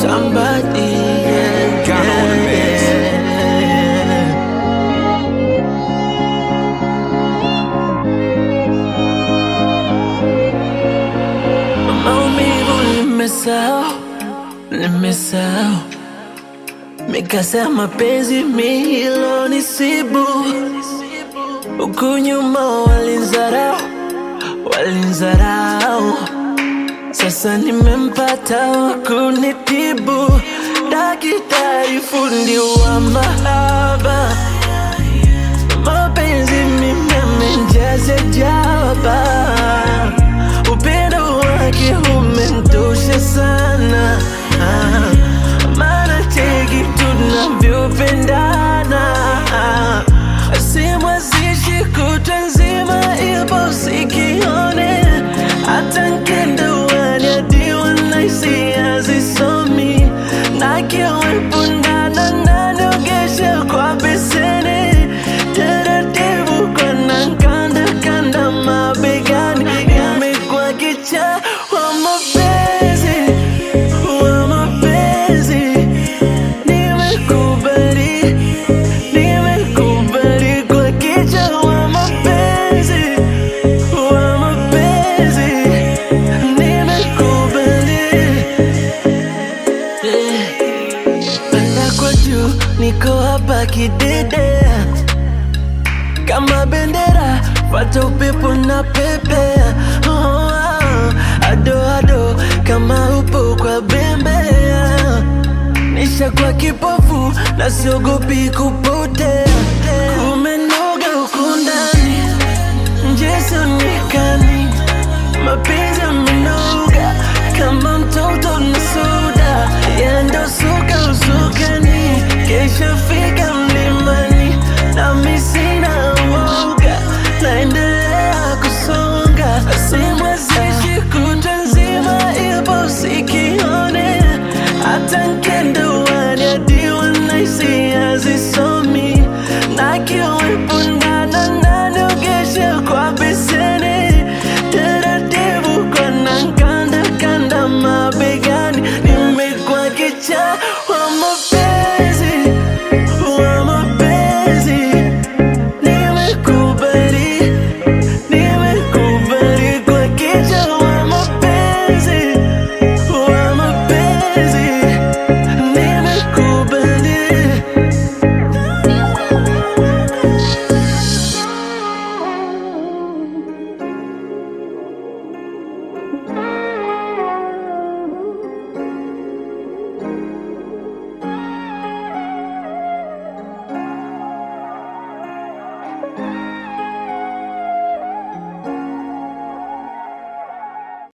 somebody. Yeah, Ghana on the mix. Maumivu nimesahau, nimesahau mikasa mapenzi mihilo nisibu huku nyuma walinzarau, walinzarau sasa nimempata wa kunitibu, daktari fundi wa mahaba, mapenzi mimi amenjaza jaba, upendo wake umentosha sana, Ah, maana cheki tunavyopendana, simwazishi kutwa nzima ipo sikione, hata nkenda uwani hadi wanaisi hazisomi, na kiwepo ndana naniogesha kwa beseni, taratibu kwa nankanda kanda mabegani, imekuwa kichaa wa mapenzi, wa mapenzi, nimekubali, nimekubali kwa kichaa wa mapenzi, wa mapenzi, nimekubali. Eh, Panda kwa juu, niko hapa kidedea kama bendera, fata upepo na pepea. Oh, ah, ado ado, kama upo kwa bembea, nisha kwa kipofu na siogopi kupotea.